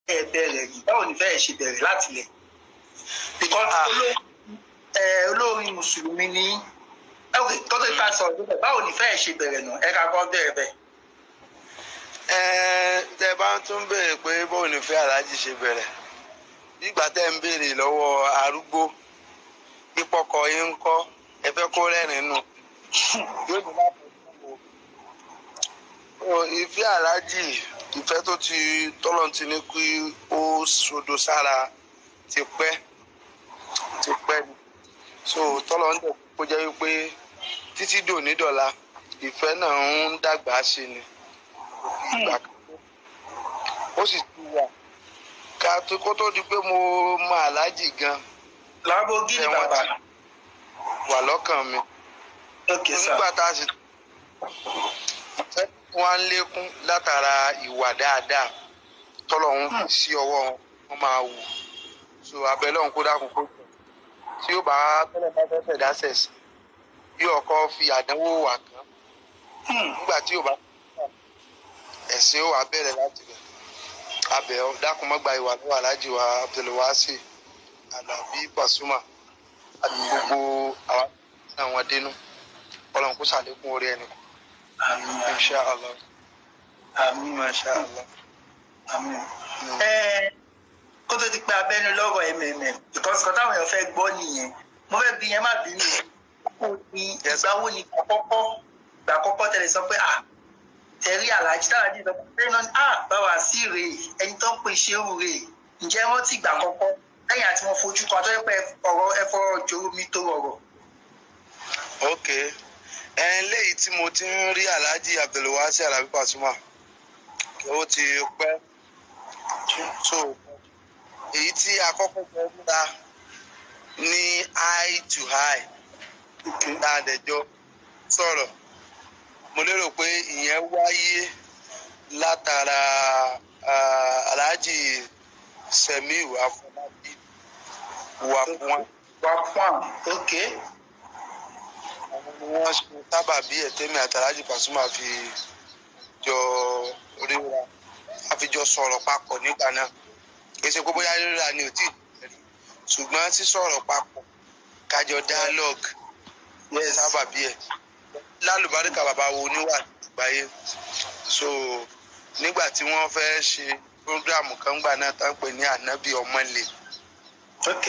ẹ bẹ̀rẹ̀ yìí báwo ni fẹ́ ṣe bẹ̀rẹ̀ láti lẹ̀ because Ah. olórin ẹ, olórin mùsùlùmí ni ok kọ́tọ́ ìta sọ̀rọ̀ níbẹ̀ báwo ni fẹ́ ṣe bẹ̀rẹ̀ nù ẹ ká kọ́ bẹ̀rẹ̀ bẹ́ẹ̀. Ẹ, tẹ bá ń tún béèrè pé bóun ní fẹ́ aláàjì ṣe bẹ̀rẹ̀ nígbà tẹ́ ń béèrè lọ́wọ́ arúgbó ìpọkọ yín ń kọ́ ẹ fẹ́ kó rẹ́rìn nù yóò ní láti fún o. ìfẹ́ aláàjì ìfẹ́ tó ti tọ́lọ̀ ti ní kí ó sodo sára ti pẹ́ ti pẹ́ ni so tọ́lọ̀ ń dẹ̀ kó jẹ́ wípé títí dòní dọ̀la ìfẹ́ náà ń dàgbà sí ni ìgbà kan ó sì ti wà ká tó kó tó di pé mo mọ aláàjì gan Lamborghini Ẹ, wọ́n bàbá ti- wà lọ́kàn mi ok sir nígbà tá a sì fẹ́ wọn á lékún látara ìwà dáadáa tọ́lọ̀ ń fi sí ọwọ́ wọn wọ́n máa wù so abẹ́lẹ́ òun kó dákun kó jọ tí ó bá tọ́lọ̀ bá fẹ́ fẹ̀dá sẹ̀sì bí ọkọ fi àdánwò wà kán Hmm. nígbà tí ò bá ẹ̀sìn ó wà bẹ̀rẹ̀ láti rẹ̀ abẹ́ ọ dákun mọ́gbà ìwà lọ́wọ́ aláàjì wa abdulwasi alábí pasuma àti gbogbo àwọn àwọn dénú ọlọ́run kó sàlékún orí ẹni àmín insha allah àmín masha allah. àmín. ẹ kó tó di pé abẹ́nu lọ́rọ̀ mmm because kan táwọn èèyàn fẹ́ gbọ́ nìyẹn mo fẹ́ bí yẹn má bínú kó ní ìgbà wo ni àkọ́kọ́ ìgbà àkọ́kọ́ tẹ̀lé sọ pé ah tẹ̀rí aláàjì táwọn àdìsọ pé náà ni ah báwa sí rèé ẹni tó ń pè ṣé òun rèé ǹjẹ́ wọ́n ti gbà àkọ́kọ́ lẹ́yìn àti wọn fojú kan tó yẹ pé ọ̀rọ̀ ẹ̀fọ́ jòrò mi tó rọrọ̀. ok ẹ léyìí tí mo ti ń rí alhaji abdulwasi alábí pasuma ó ti pẹ́ so èyí tí akọ́kọ́ gbọ́ múra ní eye to eye tá a dẹjọ́ sọ̀rọ̀ mo lérò pé ìyẹn wáyé látara ah, alhaji semiu afọlábí wàkúwọn wà fún àwọn ok àwọn ni wọ́n ṣe sábà bí ẹ̀tẹ́mi àtàlájì pàṣùmà fi jọ ríra a fi jọ sọ̀rọ̀ papọ̀ nígbà náà kì í ṣe pé bóyá ríra ni ò tí ì bẹ̀rẹ̀ ṣùgbọ́n sísọ̀rọ̀ papọ̀ kájọ dialogue wọ́n sábà bí ẹ̀ lálùbáríkà bàbá wo níwà àgbáyé so nígbà tí wọ́n fẹ́ ṣe program kan gbà náà tá ń pè ní ànábì ọmọlè ok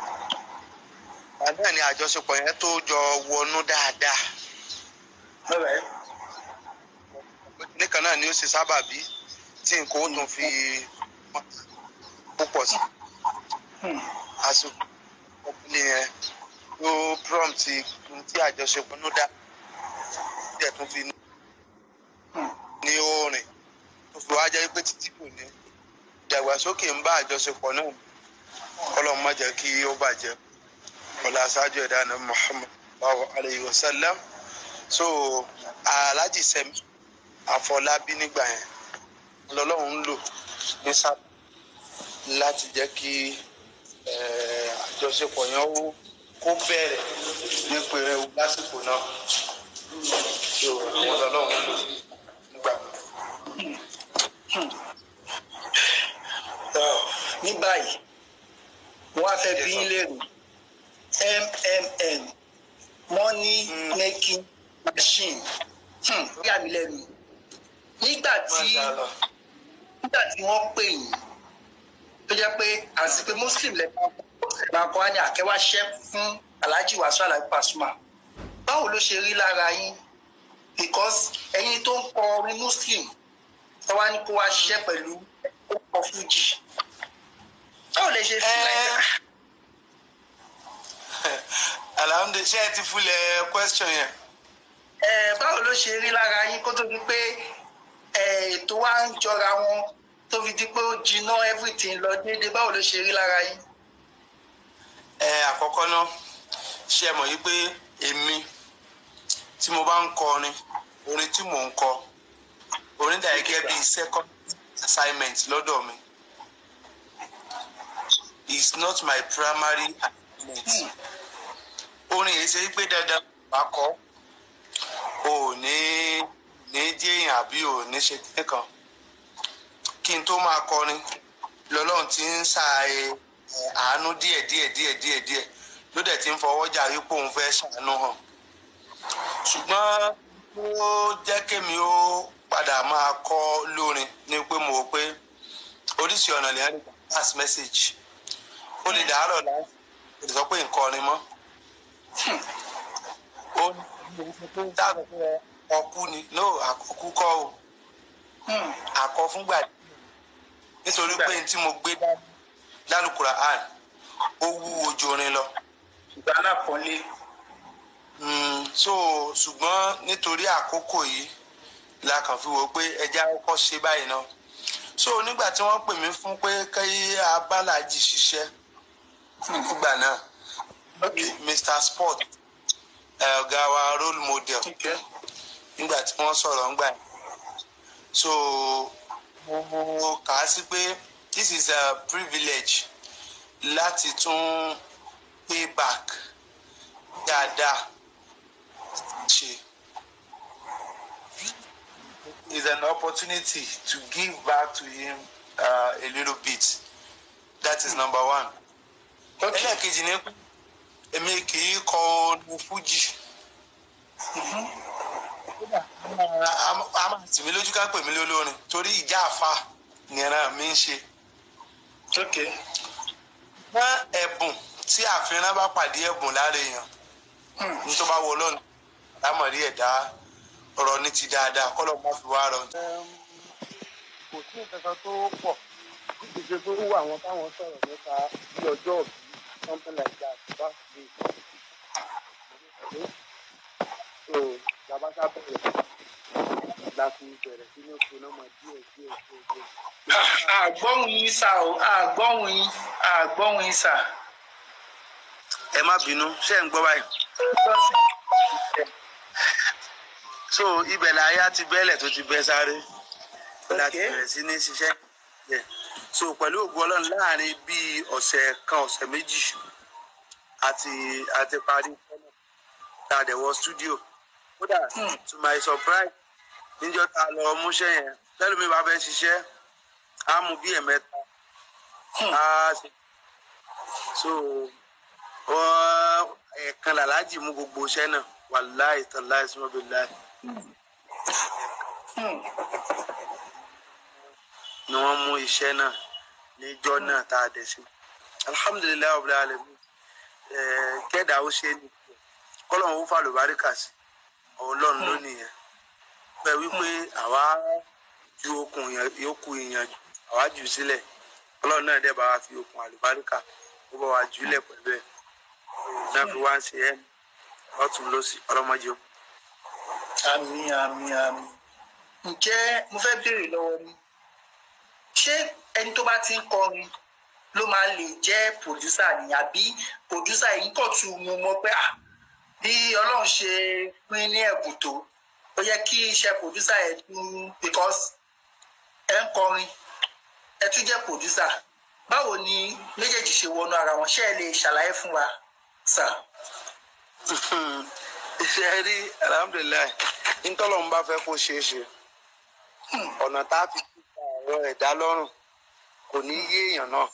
àná ni àjọṣepọ̀ yẹn tó jọ wọnú dáadáa alright nìkan náà ni ó ṣe sábàbí tí nǹkan ó tún fi púpọ̀ sí Hmm. àsìkò ọkùnrin yẹn ló prompt ohun tí àjọṣepọ̀ ló dá díẹ̀ tún fi ní orin tó fi wá jẹ́ pé títí kò ní ìdàgbàsókè ń bá àjọṣepọ̀ náà kọ́lọ́ má jẹ́ kí ó bàjẹ́ ọ̀la aṣáájú ẹ̀dá náà Muhammad sallallahu alayhi wa sallam so alhaji sẹ́mi àfọlábí nígbà yẹn lọ́lọ́run ń lò ní sábà láti jẹ́ kí eh, àjọṣepọ̀ yẹn ó kó bẹ̀rẹ̀ ní pẹ̀rẹ̀ lásìkò náà so àwọn lọ́lọ́run ń lò nígbà ní báyìí wọ́n á fẹ́ bí yín léèrè mmm money making machine Hmm, ó yà mí lẹ́nu nígbà tí Mashallah. nígbà tí wọ́n pè yín tó jẹ́ pé àti pé muslim lẹ́kọ̀ọ́ làkọ́ á ní àkẹ́wà ṣẹ́ fún alhaji wasu alhaji pasuma báwo ló ṣe rí lára yín because ẹ̀yin tó ń kọ orin muslim ẹ wá ní kó wá ṣiṣẹ́ pẹ̀lú ọkọ̀ fuji báwo lè ṣe fi Eh. láìpẹ́ alhamdulilayi ṣé ẹ ti fúlẹ̀ question yẹn. ẹ báwo ló ṣe rí lára yín kó tó di pé ẹ, ètò wa ń jọra wọn tó fi di pé ó jiná everything lọ déédéé báwo ló ṣe rí lára yín. ẹ àkọ́kọ́ náà ṣe mọ̀ yí pé èmi tí mo bá ń kọrin orin tí mò ń kọ orin dà gẹ́gẹ́ bí second assignment lọ́dọ̀ mi is not my primary assignment orin yìí ṣe pé dandan bá kọ o ò ní ní jẹ́yìn àbí ò ní ṣe kíní kan kí n tó máa kọrin ọlọ́run ti ń sa ẹ, ẹ, àánú díẹ̀ díẹ̀ díẹ̀ díẹ̀ díẹ̀ ló dẹ̀ ti ń fọwọ́jà wípé òun fẹ́ ṣàánú hàn ṣùgbọ́n ó jẹ́ kémi ó padà máa kọ́ lórin ní pé mo rò pé oríṣi ọ̀nà lè rí pass message ó lè dàárọ̀ láti lè sọ pé nǹkan ọ̀rin mọ́ ó ní dáàbò pé ọkú ni no àkọ́kú kọ́ o Hmm. àkọ́ fúngbà díẹ̀. nítorí pé n tí mo gbé dání lálùkùrà àn ó wúwo ju orin lọ. ìgbà náà pọ́nlé. Mm, so ṣùgbọ́n nítorí àkókò yìí la kàn fi wò ó pé ẹja kọ́kọ́ ṣe báyìí náà so nígbà tí wọ́n pè mí fún pé kí abálájì ṣiṣẹ́ nígbà náà Mr Sport ẹ, ọ̀gá wa role model Okay. nígbà tí wọ́n sọ̀rọ̀ ńgbà yẹn so mo kà á sí pé this is a privilege láti tún pay back dáadáa ṣe is an opportunity to give back to him uh, a little bit that is number one Okay. ẹlẹ́ẹ̀kejì ni pé èmi kì í kọ orin fújì a máa tì mí lójú ká pè mí lólórin torí ìjà àfa nìran mi ń ṣe Okay. wọ́n ẹ̀bùn tí àfihàn bá pàdé ẹ̀bùn lára èèyàn Hmm. ní tó bá wọ lọ́nà lámọ̀rí ẹ̀dá ọ̀rọ̀ ní ti dáadáa kọ́lọ́ má fi wá rọ. kò sí nǹkan kan tó pọ̀ bí ṣe tó wù àwọn táwọn sọ̀rọ̀ nípa bí ọjọ́ òbí something like that bá ṣe so labasa bẹ̀rẹ̀ la fi bẹ̀rẹ̀ sí ní oṣù náà díẹ̀ díẹ̀ díẹ̀ díẹ̀. àgbọ̀hùn yín sà o àgbọ̀hùn yín àgbọ̀hùn yín sà. ẹ má bínú ṣé ń gbọ́ báyìí. so ibẹ̀ láyà ti bẹ́lẹ̀ tó ti bẹ́ sáré láti Okay. bẹ̀rẹ̀ sí ní ṣiṣẹ́ yẹn. so pẹ̀lú ògùn ọlọ́run láàrin bíi ọ̀sẹ̀ kan ọ̀sẹ̀ méjì àti àti parí fọ́nà tá a dẹ̀ wọ stúdíò kódà Hmm. to my surprise níjọ́ tá a lọ múṣẹ́ yẹn lẹ́nu mi bá fẹ́ ṣiṣẹ́ á mú bí ẹ̀mẹ́ta Hmm. á ṣe so wọ́n ẹ̀ẹ̀kan làlájì mú gbogbo iṣẹ́ náà wàláì tàláì sọ́bìláì Hmm. ni wọ́n mú iṣẹ́ náà níjọ́ náà tá a dẹ̀ sí. alhamdulilayi ọ̀bùrẹ́ alẹ́ mi kẹ́dà ó ṣe é ní kọ́lọ́hún ó fà lùbáríkà sí ọlọ́run lónìí yẹn pẹ̀ wípé àwa ju okùn yẹn- yòókù ìyànjú àwa jù sílẹ̀ ọlọ́run náà dẹ̀ bá wa fi okùn àlùbáríkà ó bá wa jùlẹ̀ pẹ̀lú ẹ̀ náà fi wá ń ṣe ẹ́ lọ́tún lọ́sì ọlọ́mọdé ó. àmì àmì àmì. ǹjẹ́ mo fẹ́ béèrè lọ́wọ́ ni ṣé ẹni tó bá ti ń kọrin ló máa lè jẹ́ pòdúsà ni àbí pòdúsà yìí kàn tún mú mọ́ pé ah bí ọlọ́run ṣe pín ní ẹ̀bùn tó ó yẹ kí iṣẹ́ pòdúsà yẹn tún because ẹ ń kọrin ẹ tún jẹ́ pòdúsà báwo ni méjèèjì ṣe wọnú ara wọn ṣé ẹ lè ṣàlàyé fún wa sà. iṣẹ́ rí alhamdulilayi ntọ́lọ́run bá fẹ́ kó ṣeé ṣe ọ̀nà tá a fi kíkà ọ̀rọ̀ ẹ̀dá lọ́rùn kò ní yé èèyàn náà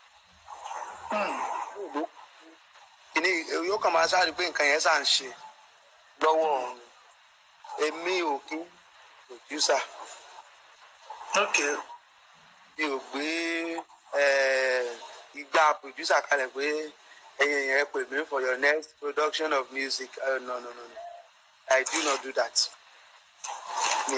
kìíní yóò kàn máa sáré pé nǹkan yẹn sà ń ṣe lọ́wọ́ òun èmi ò kí pòdúsà okay mi ò gbé eh, igbá pòdúsà kalẹ̀ pé ẹ̀yin yẹn pè mí for your next production of music uh, no no no no I do not do that. Mi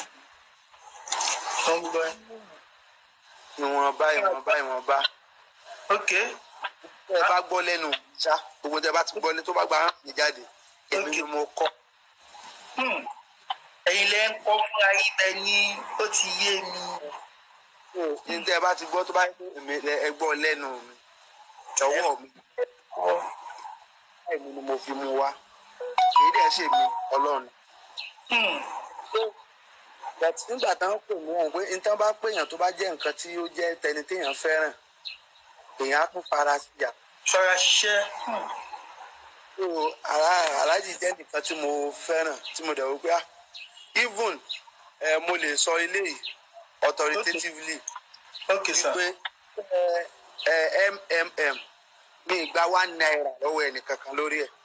wọ́n gbọ́ ẹ. ìwọ̀nba ìwọ̀nba ìwọ̀nba okay tẹ́ ẹ bá gbọ́ lẹ́nu ṣá gbogbo tẹ́ ẹ bá ti gbọ́ lé tó bá gba mi jáde èmi ni mo kọ́ Hmm. ẹ̀yin lẹ ń kọ́ fúnra yín bẹ ní ó ti yé mi. ní tẹ́ ẹ bá ti gbọ́ tó bá yẹ pé èmi lẹ- ẹ gbọ́ lẹ́nu mi ọwọ́ mi báyìí ni mo fi mu wá èyí dẹ̀ ṣe mi ọlọ́run. Hmm. but nígbà táwọn pè mí wọn pé nítorí bá pèèyàn tó bá jẹ́ nǹkan tí ó jẹ́ tẹni téèyàn fẹ́ràn èèyàn á tún fara sí yà. ṣọ́ra ṣiṣẹ́. Hmm. so ara aláàjì jẹ́ nǹkan tí mo fẹ́ràn tí mo dẹ̀ wò pé ah even eh, mo lè sọ eléyìí authoritatively okay sir. wípé ẹ mmm mi ìgbà one naira lọ́wọ́ ẹnìkankan lórí ẹ̀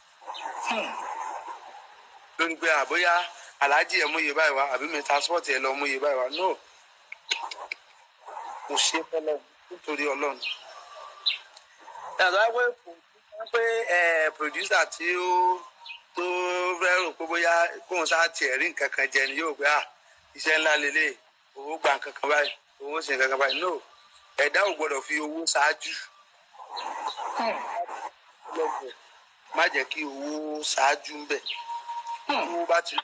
lórí pé àbóyá aláàjì ẹ̀ mú iye báyìí wá àbí mi transport ẹ̀ lọ mú iye báyìí wá no mo ṣe fọlọ́ nítorí ọlọ́run. yàtọ̀ wá pé kò pé producer tí ó tó fẹ́ rò pé bóyá kóun sá tiẹ̀ rí nǹkan kan jẹ ni yóò gbé à iṣẹ́ ńlá lélẹ̀ owó gba nǹkan kan báyìí owó ṣe nǹkan kan báyìí no ẹ̀dá ò gbọ́dọ̀ fi owó ṣáájú má jẹ́ kí owó ṣáájú ń bẹ̀ owó bá ti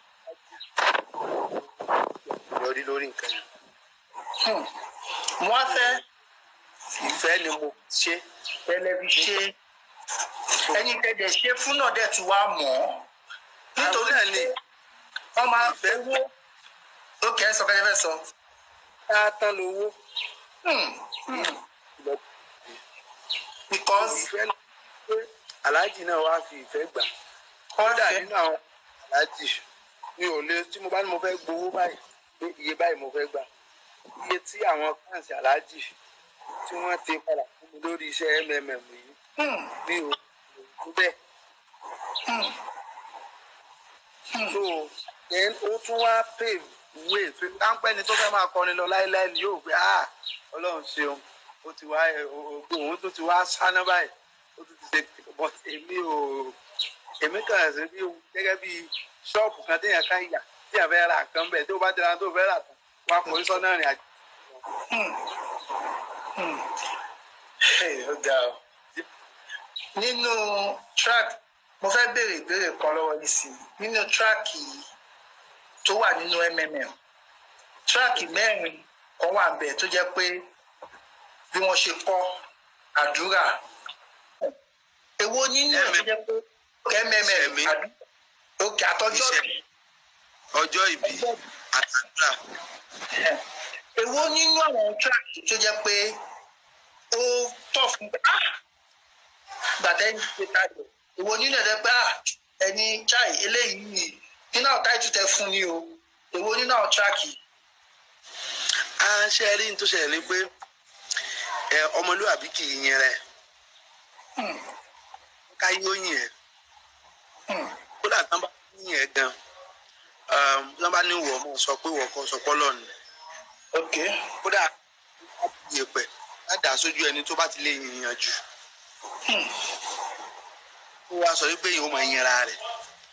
yọrí lórí nǹkan yẹn wọ́n fẹ́ ìfẹ́ ni mo ṣe tẹlifíṣẹ́ ẹni tẹ̀dẹ̀ ṣe fún náà dẹ̀ tí wàá mọ̀ ọ́ nítorí náà ni wọ́n máa owó ókè ẹ sọ fẹ́ fẹ́ sọ. ká tán lówó Hmm, hmm. because ìfẹ́ ni pé aláàjì náà wá fi ìfẹ́ gbà kọ́dà nínú àwọn aláàjì mi ò lè tí mo bá ní mo fẹ́ gbowó báyìí pé iye báyìí mo fẹ́ gbà iye tí àwọn fáǹsì aláàjì tí wọ́n ti padà fún mi lórí iṣẹ́ mmm yìí hmm, mi ò tó bẹ́ẹ̀. hmm, so then ó tún wá pave way pé táńpẹ́ ni tó fẹ́ máa kọrin lọ láéláé ni yóò gbé ah ọlọ́run ṣeun ó ti wá ògbó òun tó ti wá sáná báyìí ó tún ti ṣe but èmi ò èmi kàn ṣe bí gẹ́gẹ́ bí ṣọ́ọ̀bù kan téèyàn kan yà téèyàn fẹ́ ra nǹkan bẹ́ẹ̀ tó bá dira tó fẹ́ rà tán wá kò ní sọ́nà rìn àjò. hmm, hmm. Hey, ó ga ọ. nínú track mo fẹ́ béèrè ìbéèrè kan lọ́wọ́ yìí sí i nínú track tó wà nínú mmm track mẹ́rin kan wà bẹ́ẹ̀ tó jẹ́ pé bí wọ́n ṣe kọ́ àdúrà èwo nínú ẹ̀ tó jẹ́ pé mmm àdúrà òkè àtọ́jọ́ bí ọjọ́ ìbí àtàdúrà èwo nínú àwọn track tó jẹ́ pé ó tọ̀ fún ah gbàtẹ́ ní ṣe táyọ̀ èwo nínú ẹ̀ jẹ́ pé ah ẹni chai eléyìí nínú àwọn táìtù tẹ fún ni o èwo nínú àwọn track yìí. a ṣe rí ní tó ṣẹlẹ̀ ni pé ẹ ọmọlúwàbí kì í yẹn rẹ̀ Hmm, ká yóò yìn ẹ́ hmm, kódà tán bá yìn ẹ́ gan tán bá ní wọ̀ ọmọ sọ pé wọ̀ kọ́ sọ pọ́lọ́ ni ok kódà yèpẹ̀ ládàá sójú ẹni tó bá ti lè yìnyín jù hmm, ó wá sọ wípé ìhó máa yẹra rẹ̀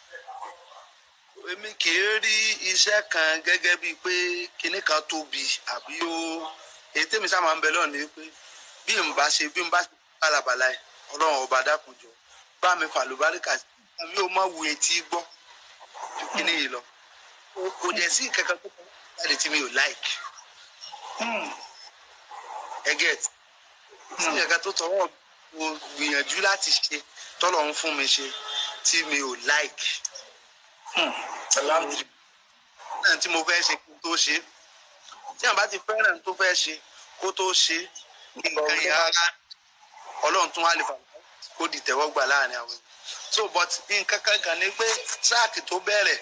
èmi kì í rí iṣẹ́ kan gẹ́gẹ́ bíi pé kinní kan tóbi àbí ó èyí tèmi sáà máa ń bẹ lọ́ọ̀ ni pé bí n bá ṣe bí n bá ṣe bálabàlá ẹ̀ ọlọ́run ọba dákunjọ bá mi fà lóbáríkà sí àbí ó má wu etí gbọ́ ju kinní yìí lọ kò dẹ̀ sí kankan tó kọ́ jáde tí mi ò láìkì hmm, ẹ get sí kankan tó tọwọ́ mo gbìyànjú láti ṣe tọ́lọ̀ ń fún mi ṣe tí mi ò láìkì hmm. Alhamdulillah. náà tí mo fẹ́ ṣe kí n tó ṣe tí àwọn bá ti fẹ́ràn tó fẹ́ ṣe kó tó ṣe nǹkan yẹn rárá ọlọ́run tún wá lè fà kó di tẹ̀wọ́gbà láàrin àwọn èèyàn so but nǹkan kan kan ni pé tíráàkì tó bẹ̀rẹ̀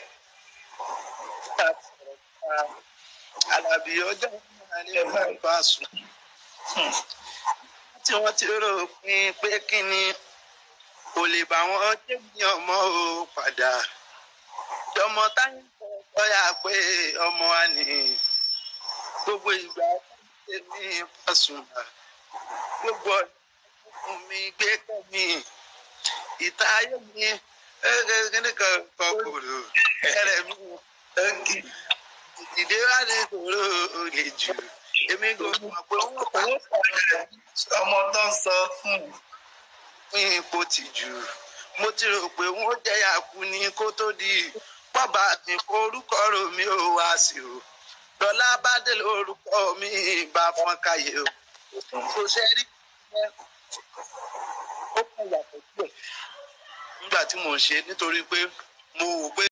alábì ọjọ́ náà ní ọgbà bá sùn tí wọ́n ti rò pin pé kí ni kò lè bá wọn jẹ́bi ọmọ o padà ọmọ táyà sọ́yà pé ọmọ wa ní gbogbo ìgbà tèmi Pasuma gbogbo ọdún mi gbé kọ́ mi ìta ayé mi kíni kan kọkòrò ẹrẹ mi ìdílé wa ní kòrò olè jù èmi kò mọ̀ pé wọ́n pa ọmọ tó ń sọ fún fún ipò tìjú mo ti rò pé wọ́n jẹ́yà kú ní kó tó di bàbá mi kó orúkọ rò mí ò wá sí o lọ́lá bá dé lórúkọ mi bá fọ́n káyé o kò ṣe rí ó kàn yàtọ̀ díẹ̀ nígbà tí mò ń ṣe nítorí pé mo wò pé